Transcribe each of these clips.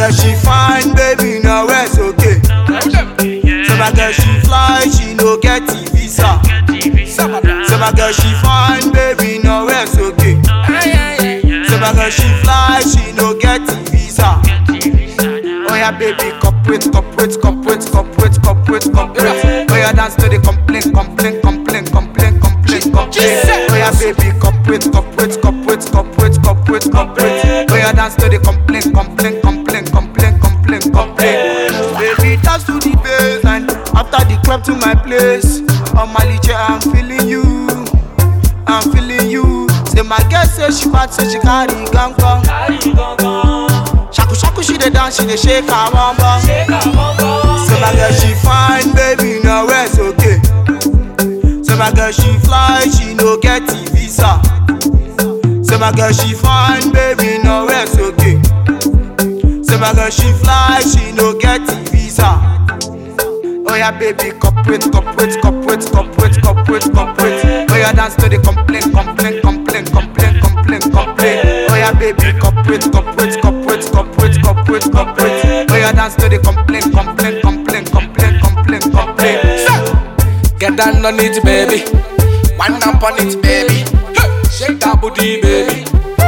girl she fine, baby, now it's okay. Say my girl she fly, she no get the visa. Say my girl she fine, baby, now it's okay. Say my girl she fly, she no get the visa. Oh yeah, baby, cooperate, cooperate, cooperate, cooperate, cooperate, cooperate. Oh yeah, dance to the complaint, complaint, complaint, complaint, complaint, complaint. Oh yeah, baby, cooperate, cooperate, cooperate, cooperate, cooperate, cooperate. Oh yeah, dance to the complaint, complaint, complaint, complaint, complaint, complaint. Baby, dance to the bass and after the club to my place. On my liche, I'm feeling you, I'm feeling you. Say my girl say she bad, say she carry ganga. Shaku shaku she dey dance, she dey shake her bum bum. Say my girl she fine, baby, now it's okay. Say my girl she fly, she no get the visa. Say my girl she fine, baby, now it's okay. Say my girl she fly, she no get the visa. Oh yeah, baby, cooperate, cooperate, cooperate, cooperate, cooperate, cooperate. Oh yeah, dance to the complaint, complaint, complaint, complaint, complaint, complaint. Oh yeah, baby, cooperate, cooperate, cooperate, cooperate, cooperate, cooperate. Oh yeah, dance to the complaint, complaint, complaint, complaint, complaint, complaint. Get down on it, baby. Wind up on it, baby. Hey, Shake that booty, baby.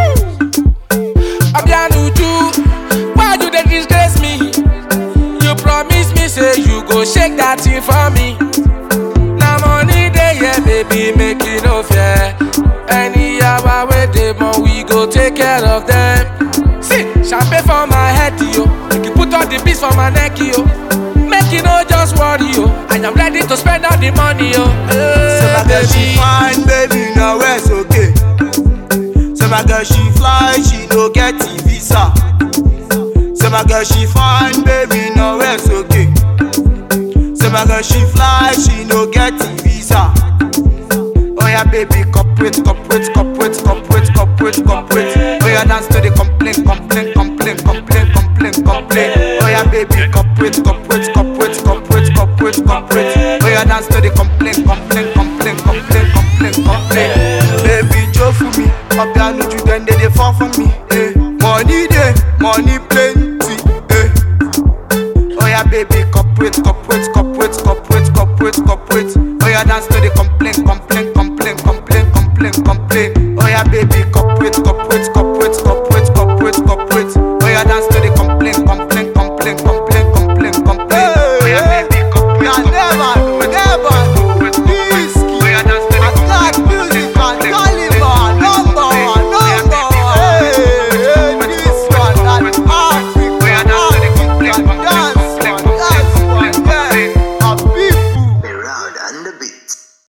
Abianuju, why you dey disgrace me? You promise me, say you go shake that thing for me. Now money dey here, baby, make it no fair. Any hour wey dey more, we go take care of them. See, champagne for my head, yo. Make you put all the beats for my neck, yo. Make you no just worry, yo. I am ready to spend all the money, yo. Say my girl she Hey, fine, baby, now it's okay. Say my girl she fly, she no get the visa. Say my girl she fine, baby, now it's okay. Say my girl she fly, she no get the visa. Oh yeah, baby, cooperate, cooperate, cooperate, cooperate, cooperate, cooperate. Oh yeah, dance to the complaint, complaint, complaint, complaint, complaint, complaint. Oh yeah, baby, cooperate, cooperate, cooperate, cooperate, cooperate, cooperate. Oh yeah, dance to the complaint, complaint, complaint, complaint, complaint, complaint. Baby, Joe for me, up your